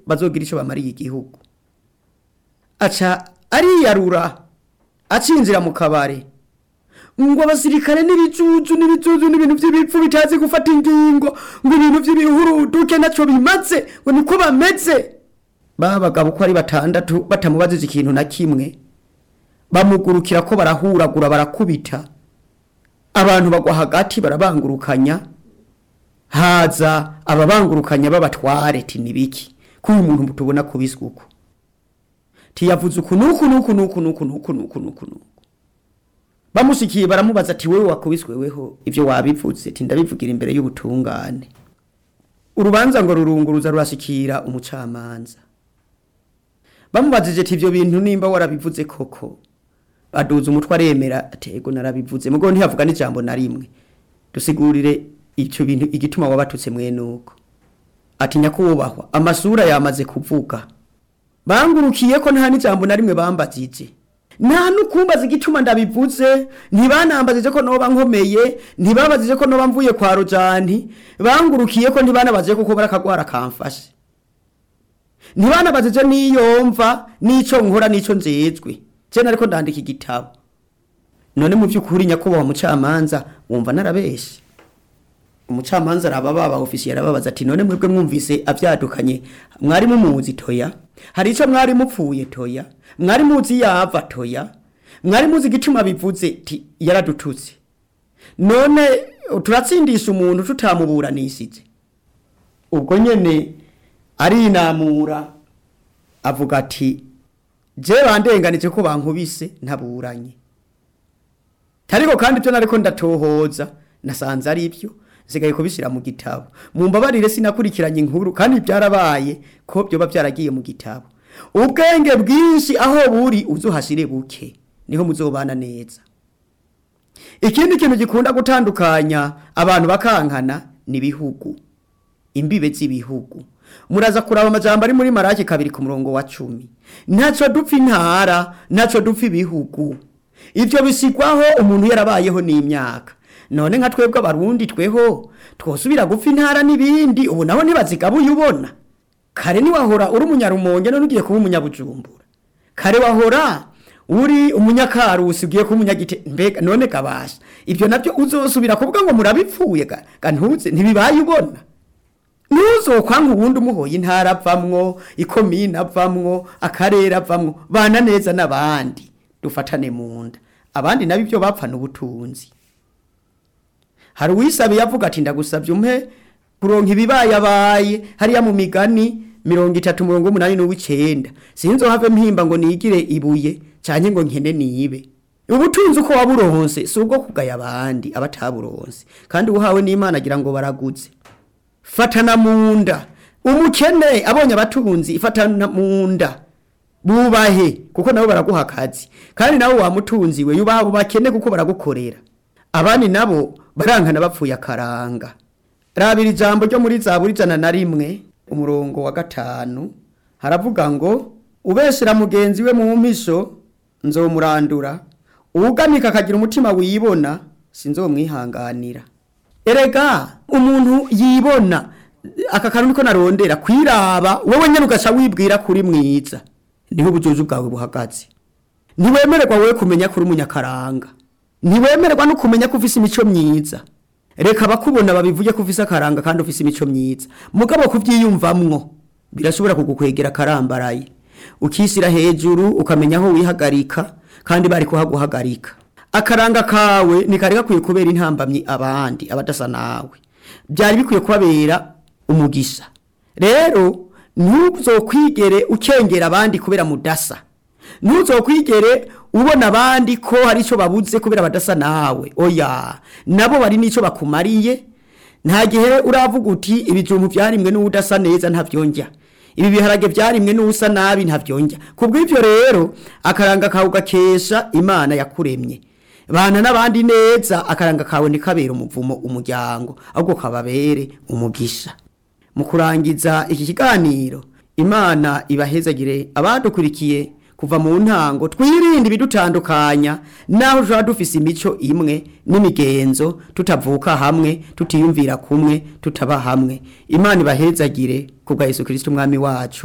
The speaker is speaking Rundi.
bazogira icyo bamariye igihugu aca ariyarura acinjira mu kabare ngo abasirikare n'ibicucu n'ibicucu n'ibintu by'ibipfu bitazi gufata ingingo ngo ibintu by'ibihuruduke nacyo bimaze ngo niko bameze ba bagabo uko ari batandatu batamubajije ikintu na kimwe bamugurukira ko barahuragura barakubita abantu bagwa hagati barabangurukanya haza ababangurukanya b'abatware ti nibiki ko uyu muntu tubona kubiswe uko tiyavuze uku nuku nuku nuku nuku nuku nuku nuku nuku bamushikiye baramubaza ati wewe wakubiswe weho ivyo wabivuze ti ndabivugira imbere y'ubutungane urubanza ngo rurunguruza rurashikira umucamanza bamubajije ati ivyo bintu nimba warabivuze koko aduza umutwe aremera ati ego narabivuze mugo ntiyavuga n'ijambo na rimwe dusigurire icyo bintu igituma wabatutse mwene uko ati nyakubahwa amasura yamaze kuvuga bangurukiye ko nta n'ijambo na rimwe bambajije nta nukumbaza igituma ndabivuze ntibanambajije ko noba nkomeye ntibabajije ko noba mvuye kwa rojani bangurukiye ko ntibanabajije kuko barakagwara kamfashe ntibanabajije n'iyo mva n'ico nkora n'ico njejwe je nariko ndandika igitabo none mu by'ukuri nyakubahwa mucamanza wumva narabeshe umucamanza araba baba ofisiye arababaza ati none mwebwe mwumvise avyadukanye mwari mumuzi toya hari ico mwari mupfuye toya mwari muzi yava toya mwari muzi igituma bivuze ti yaradututse none turatsindisha umuntu tutamuburanishije ubwo nyene arinamura avuga ati je bandenganije ko bankubise ntaburanye tariko kandi byo nariko ndatohoza nasanze ari byo nsigaye kubishyira mu gitabo mumbabarire sinakurikiranye inkuru kandi byarabaye ko byoba byaragiye mu gitabo ubwenge bwinshi aho buri uzuhashire buke niho muzobana neza ikindi kintu gikunda gutandukanya abantu bakankana ni ibihugu imbibe z'ibihugu muraza kuraba amajambo ari muri maraki kabiri ku murongo wa cumi ntaco dupfa intara ntaco dupfa ibihugu ivyo bisigwaho umuntu yarabayeho n'imyaka none nka twebwe abarundi tweho twosubira gupfa intara n'ibindi ubu naho ntibazigabuye ubona kare niwahora uri umunyarumonge none ugiye kuba umunyabujumbura kare wahora uri umunyakarusi ugiye kuba umunyagite mbega none kabasha ivyo navyo uzosubira kuvuga ngo murabipfuye ga ga ntuze ntibibaye ubona ntuzokwanga ubundi umuhoye intara avamwo ikomine avamwo akarere avamwo bana neza n'abandi dufatane mu nda abandi nabo ibyo bapfana ubutunzi hari uwisabiye avuga ati ndagusabye umpe kuronka ibibayabaye hariya mu migani mirongo itatu mirongo umunani n'uw'icenda sinzohave mpimba ngo nigire ibuye canke ngo nkene nibe ubutunzi uko waburonse si ubwo kugaya abandi abataburonse kandi uhawe n'imana agira ngo baraguze fatana mu nda umukene abonye abatunzi ifatana mu nda bubahe kuko nabo baraguha akazi kandi nabo wamutunzi we yubaha abo bakene kuko baragukorera abandi nabo barankana bapfuye akaranga rabira ijambo ryo muri zaburi ijana na rimwe umurongo wa gatanu haravuga ngo ubeshera mugenzi we mu mpisho nzomurandura uwugamika akagira umutima wibona sinzomwihanganira erega umuntu yibona aka kantu niko narondera kwiraba wowe nyene ugaca wibwira kuri mwiza niho ubujuju bwawe buhagaze ntiwemererwa wowe kumenya kuri umunyakaranga ntiwemererwa no kumenya ko ufise imico myiza reka abakubona babivuge ko ufise akaranga kandi ufise imico myiza mugabo kuvyiyumvamwo birashobora kugukwegera akarambaraye ukishyira hejuru ukamenya aho wihagarika kandi bari kuhaguhagarika akaranga kawe ntikari gakwiye kubera intambamyi abandi abadasa nawe byari bikwiye kubabera umugisha rero ntuzokwigere ukengera abandi kubera mudasa ntuzokwigere ubona abandi ko hari icyo babuze kubera badasa nawe oya nabo bari n'icyo bakumariye nta gihe uravuga uti ibijumbu byarimwe n'udasa neza ntabyongera ibi biharage byarimwe n'usa nabi ntabyongera kubw'ibyo rero akaranga kawe ugakesha imana yakuremye bana n'abandi neza akaranga kawe ntikabere umuvumo umuryango ahubwo kababere umugisha mu kurangiza iki kiganiro imana ibahezagire abadukurikiye kuva mu ntango twirinde ibidutandukanya naho tuba dufise imico imwe n'imigenzo tutavuka hamwe tutiyumvira kumwe tutaba hamwe imana ibahezagire kubwa yesu kirisito umwami wacu